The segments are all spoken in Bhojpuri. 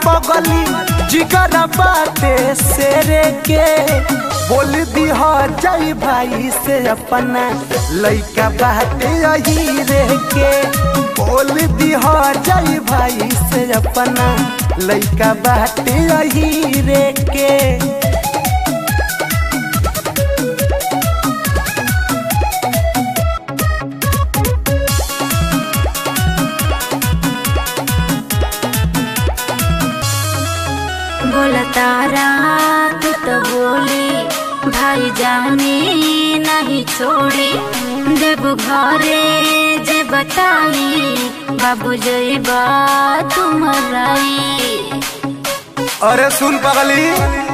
पगली जिगर बाटे शेरे के बोल दी हो जय भाई से अपना लइका बाटे यही रे के बोल दी हो जय भाई से अपना लइका बाटे यही रे के बोला तारा तू तो बोली भाई जाने नहीं छोड़ी देव घरे जे बताई बाबू जइबा तुम्हाराई अरे सुन पगली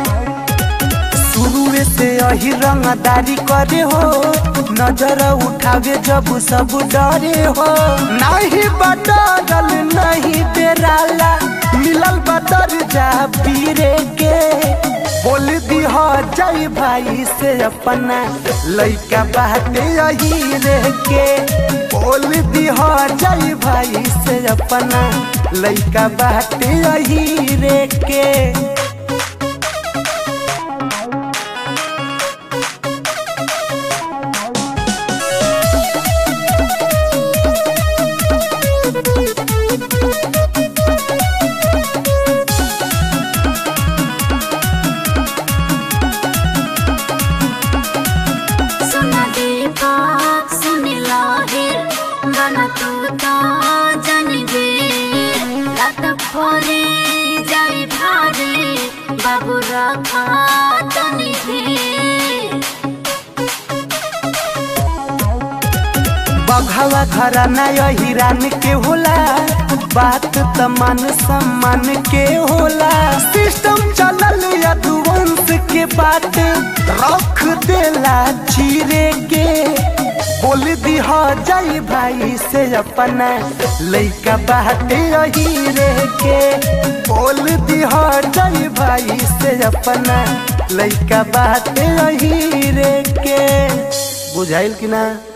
शुरू से यही रंगदारी करे हो नजर उठावे जब सब डरे हो नहीं बदल नहीं डेराला मिलल बदर जा पीरे के बोल दी हो जय भाई से अपना लइका बाटे यही रे के बोल दी हो जय भाई से अपना लइका बाटे यही रे के सुना देवा सुन लाहिर बना तू तो जानबे रात भरे जाई भारे बाबू रखा तनी भी बघवा घराना यही रान के होला बात त मान सम्मान के होला सिस्टम चलल यदुवंश के बात रख देला चीरे के बोल दी हो जय भाई से अपना लइका बाटे यही रे के बोल दी हो जय भाई से अपना लइका बाटे यही रे के बुझाइल कि ना